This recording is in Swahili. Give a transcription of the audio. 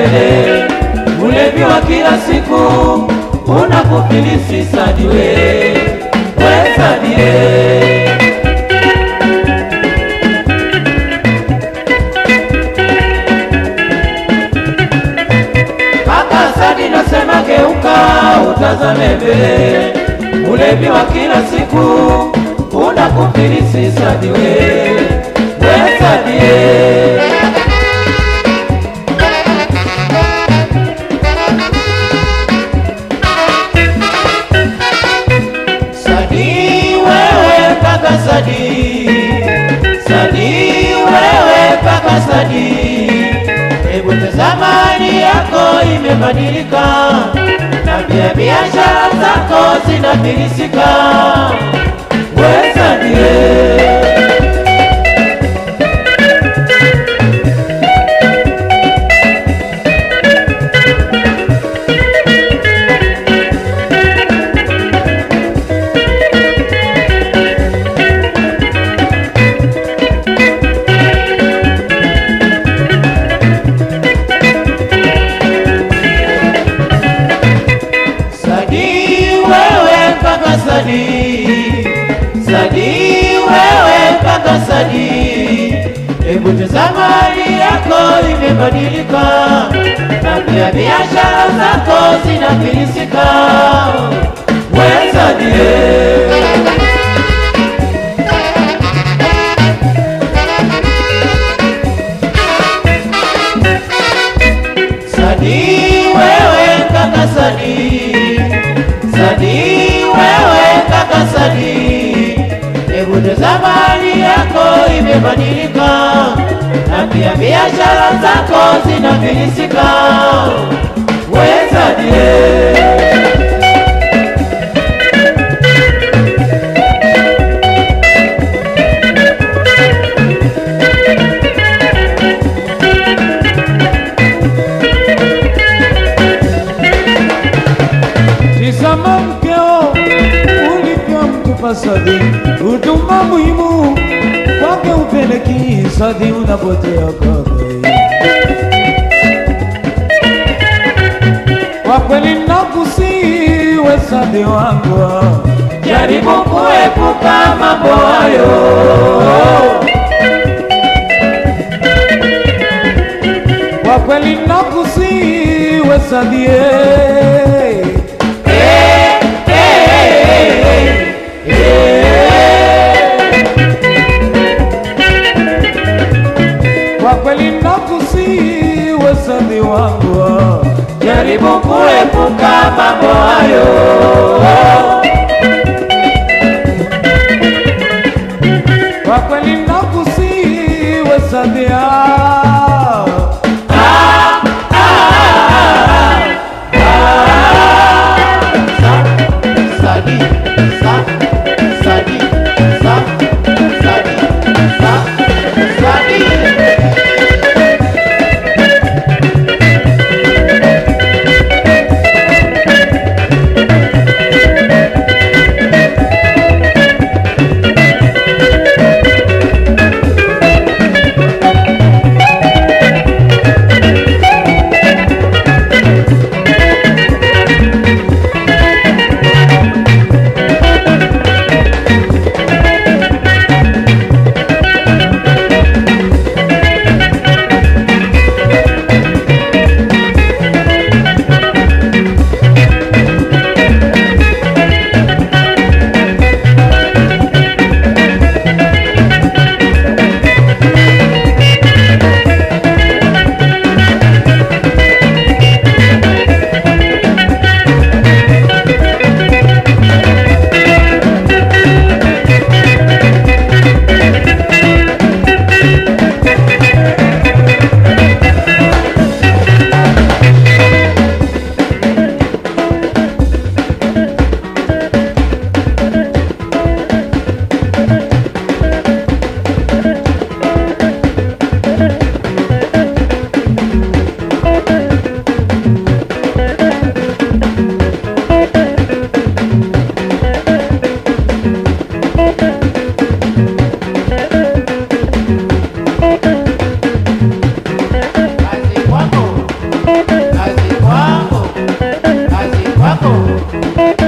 mbele. Ulevi wa kila siku unakufilisi Sadi we, we Sadi ye. Kaka Sadi nasema geuka, utazame mbele. Ulevi wa kila siku unakufilisi Sadi we, we Sadi ye. Sadi wewe kaka Sadi, Sadi wewe kaka Sadi, hebu tazama hali yako imebadilika, na pia biashara zako zinafilisika. We Sadi we. Sadi wewe kaka Sadi, Sadi wewe kaka Sadi, hebu tazama hali yako imebadilika, na pia biashara zako zinafilisika. We Sadi eh. Sadi wewe kaka Sadi, Sadi wewe kaka Sadi, hebu tazama hali yako imebadilika, na pia biashara zako zinafilisika. We Sadi eh. Tizama mkeo ulivyomtupa Sadi, huduma muhimu kwake upeleki Sadi, unapotea kaka. Kwa kweli nakusiwe Sadi wangu, Jaribu kuepuka mambo hayo. kwa kweli nakusiwe Sadi eh. Kwa kweli nakusiwe Sadi wangu Jaribu kuepuka mambo hayo. Kwa kweli nakusiwe Sadia wako